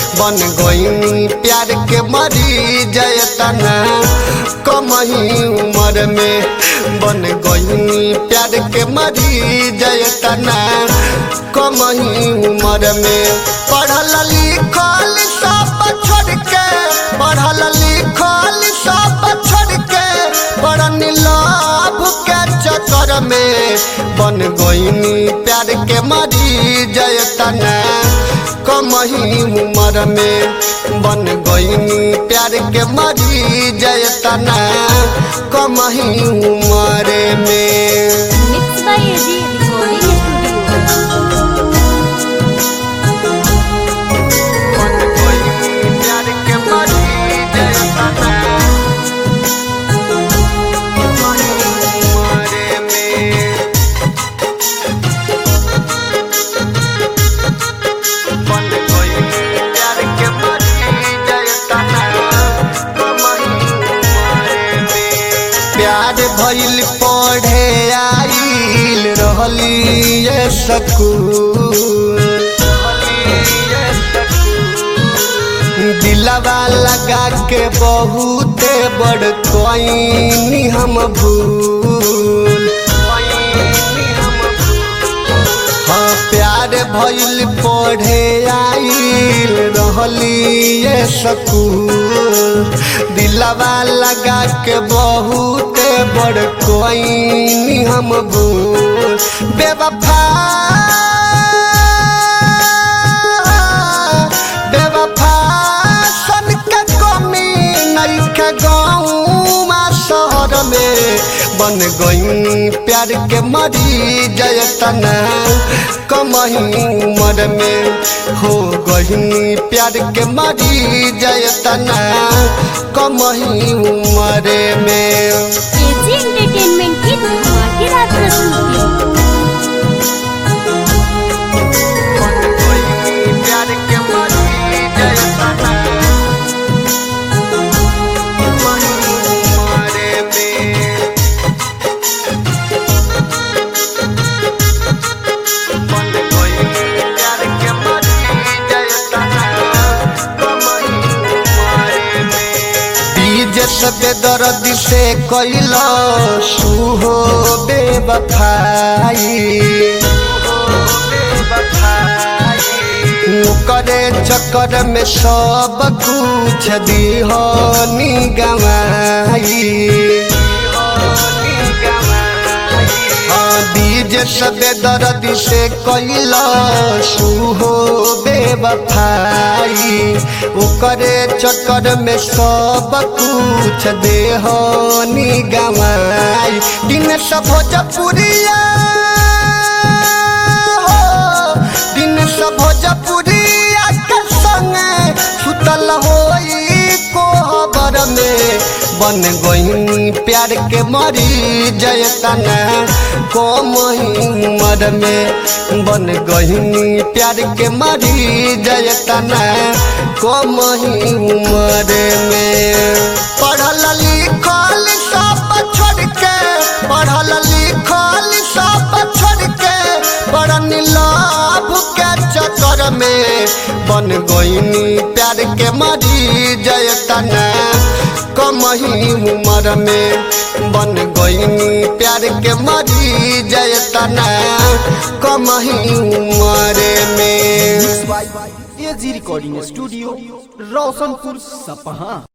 बन गईनी प्यार के मरी जयतना कमही उम्र में बन गईनी प्यार के मरी जयतना कमही उम्र में पढ़ल लिखल सब छोड़ के पढ़ल लिखल सब छोड़ के पढ़न लाभ के चक्कर में बन गईनी प्यार के मरी जयतना कमही उम्र में बन गईनी प्यार के मरी जयतना कमही उम्र में mix by AG recording studio बन गईनी प्यार के मरी जयतना कमही उम्र में बन गईनी प्यार के मरी जयतना कमही उम्र में प्यार भइल पढ़े आइल रहली ये सकूल दिलवा लगा के बहुते बड़ कोई हम भूल हाँ प्यार भइल पढ़े आइल रहली ये सकूल दिलवा लगा के बहुते बड़ कोई हम भूल बेवफा बेवफा सन के कमी नइखे गाँव शहर में बन गई प्यार के मरी जयतना कमही उम्र में हो गई प्यार के मरी जयतना कमही उम्र में एजी एंटरटेनमेंट की धमाकेदार प्रस्तुति प्यार के मरी जयतना कमही उम्र में बन गई प्यार के मरी जयतना कमही उम्र में बीज सबे दर्द से कैल सुहो बेवफाई करे चक्कर में सब कुछ दिहनी गवाई हाँ बीज सबे दर्द से कैल सुहो बेवफाई ओकरे चक्कर में सब कुछ देहनी गवाई दिन सब भोजपुरिया हो, दिन सब भोजपुरिया के संगे सुतल होई कोहबर में बन गई प्यार के मरी जयतना कम उम्र में बन गई प्यार के मरी जयतना कम उम्र में पढ़ल लिखल सब छोड़ के पढ़ल लिखल सब छोड़ के बड़न लाभ के चक्कर में बन गईनी प्यार के मरी जयतना कमही उम्र में बन गईनी प्यार के मरी जयतना कमही उम्र में एजी रिकॉर्डिंग स्टूडियो रोशनपुर सपहा